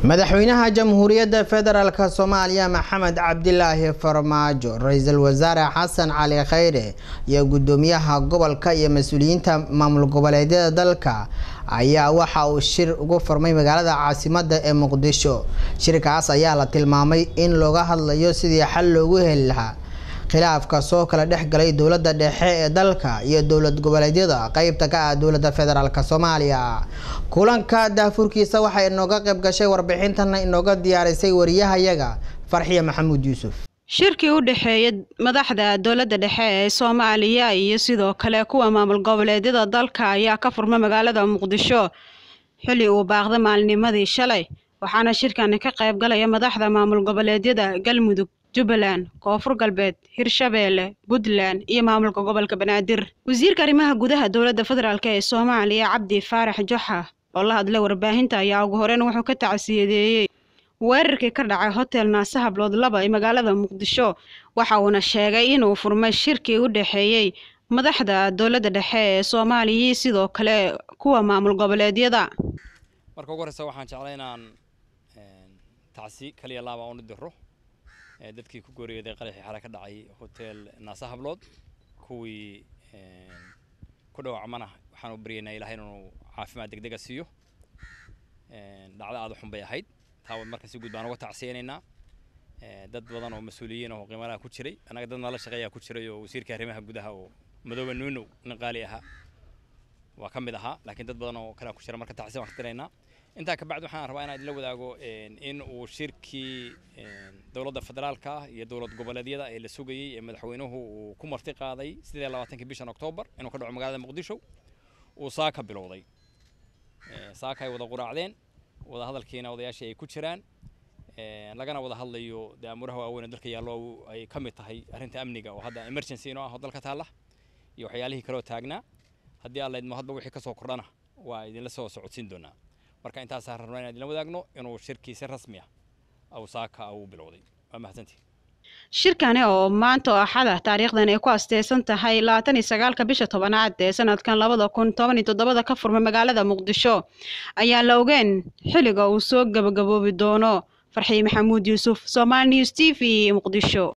madaxweynaha jamhuuriyadda federaalk soomaaliya maxamed cabdilaahi farmaajo ra-iisul wasaare xasan cali khayre iyo gudoomiyaha gobolka iyo mas-uuliyiinta maamul goboleedyada dalka ayaa waxa uu shir ugu furmay magaalada caasimada ee muqdisho shirkaas ayaa la tilmaamay in looga hadlayo sidii xal loogu heli lahaa khilaafka soo kala dhex galay dowladda dhexe ee dalka iyo dowlad goboleedyada qeybta ka ah dowladda federaalk soomaaliya kulanka daafurkiisa waxay inooga qayb gashay warbixintana inooga diyaarisay wariyahayaga farxiya maxamuud yuusuf shirkii u dhexeeya madaxda dowladda dhexe ee soomaaliya iyo sidoo kale kuwa maamul goboleedyada dalka ayaa ka furma magaalada muqdisho xilli uu baaqda maalinimadii shalay waxaana shirkani ka qayb galaya madaxda maamul goboleedyada galmudug jubbaland koonfur galbeed hirshabeelle puntland iyo maamulka gobolka banaadir wasiirka arrimaha gudaha dowladda federaalk ee soomaaliya cabdi faarax joxa oo la hadlay warbaahinta ayaa ugu horeyn wuxuu ka tacsiyadeeyey weerarkii ka dhacay hotel naase hablood laba ee magaalada muqdisho waxa uuna sheegay inuu furmay shirkii u dhexeeyey madaxda dowladda dhexe ee soomaaliya iyo sidoo kale kuwa maamul goboleedyada marka ugu horeysa waxaan jeclay inaan tacsi kaliya laaba unu diro dadkii ku gooriyooday qaraxii xale ka dhacay hotel naase hablood kuwii ku dhaawacmana waxaan u baryaynaa ilahay inuu caafimaad degdega siiyo dhacdo aada xun bay ahayd taa marka si guud baan uga tacsiyaynaynaa dad badan oo mas-uuliyiin oo qiimalaha ku jiray annaga dad nala shaqeeyaa ku jiray oo wasiirka arrimaha gudaha oo madoobe nuunow nin qaali ahaa waa ka mid ahaa laakiin dad badan oo kalea ku jira marka tacsiya waan ka diraynaa intaa kabacdi waxaan rabaa inaan idinla wadaago in uu shirkii dowladda federaalka ah iyo dowlad goboleedyada ee la sugayey ee madaxweynuhu uu ku marti qaaday sidee labaatankii bishan oktoobar inuu ka dhaco magaalada muqdisho uu saaka bilowday saaka ay wada quraacdeen wada hadalkiina odayaashii ay ku jiraan lagana wada hadlayo dee amuuraha waaweyn oo dalka yaallo ay ka mid tahay arrinta amniga oo hadda emergency inoo ah oo dalka taalla iyo waxyaalihii kaleoo taagnaa haddii aan laydmo hadba wixii kasoo kordhana waa idinla soo socodsiin doonaa marka intaasaa rabnaa inaan idinla wadaagno inuu shirkii si rasmi ah aw saaka uu bilowday waa mahadsantihi shirkani oo maanta oo axada taariikhdan ay ku asteysan tahay labaatan iyo sagaalka bisha tobanaad ee sanadkan labada kun toban iyo toddobada ka furmay magaalada muqdisho ayaa la ogeen xilliga uu soo gabagaboobi doono farxiye maxamuud yuusuf somaali news t v muqdisho